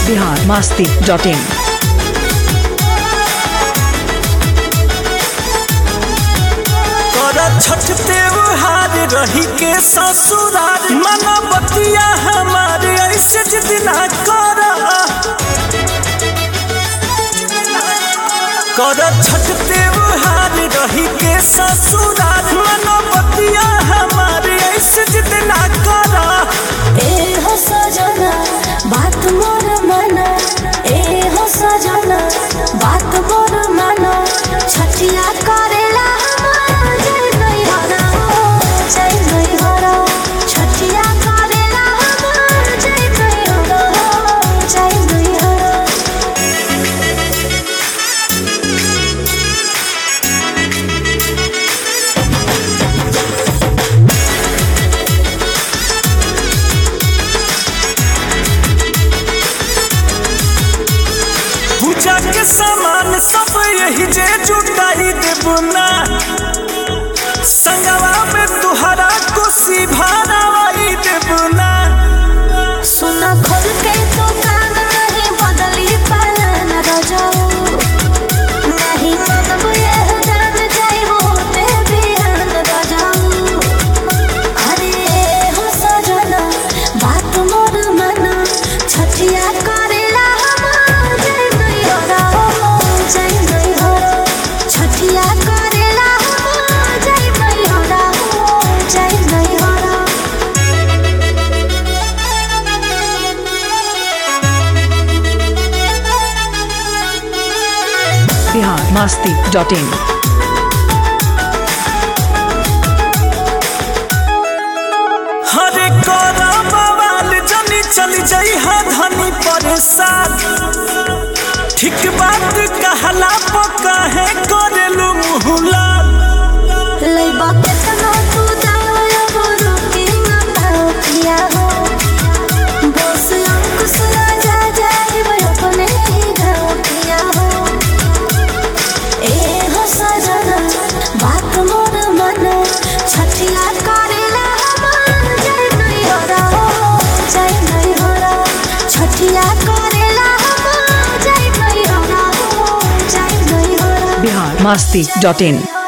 Bihar Masti dot in कर छठ त्योहार रही के ससुरार मना बतिया हमारे ऐसे जिद ना कर कर छठ त्योहार रही के ससुरार मना बतिया हमारे ऐसे जिद ना कर ए हो सजना बात मोर माना ए हो सजना बात मोर माना छठिया करेला हमार जय नहीं हरा जय नहीं हरा छठिया करेला हमार जय नहीं हरा जय नहीं हरा पूजा के सामान सब यही जे जुटाई देबो ना संगवा में तुहरा कोसी भारावाई देबो ना सुना खोल के तो कान नहीं बदली पालन रजाऊ नहीं मतलब यह जान जाई होते बिहान रजाऊ अरे हो सजना बात मोर मना छठिया करेला हमार जय नहीं हरा जय नहीं हरा छठिया करेला हमार जय नहीं हरा जय नहीं हरा बिहार मास्ती डॉट इन हरे करा बवाल जनी चली जाई हा धनी परेशान ठीक बात कहला पका है करेलू मुहुला लइबा केतना तू दाया बोलो के ना किया हो बस अंकुश राजा जाए वो अपने ही घर किया हो ए हो सजना बात मोर मन छठिया करेला हमार जय नहीं हरा जय नहीं हरा छठिया करेला हमार जय नहीं हरा जय नहीं हरा बिहार मास्ती डॉट इन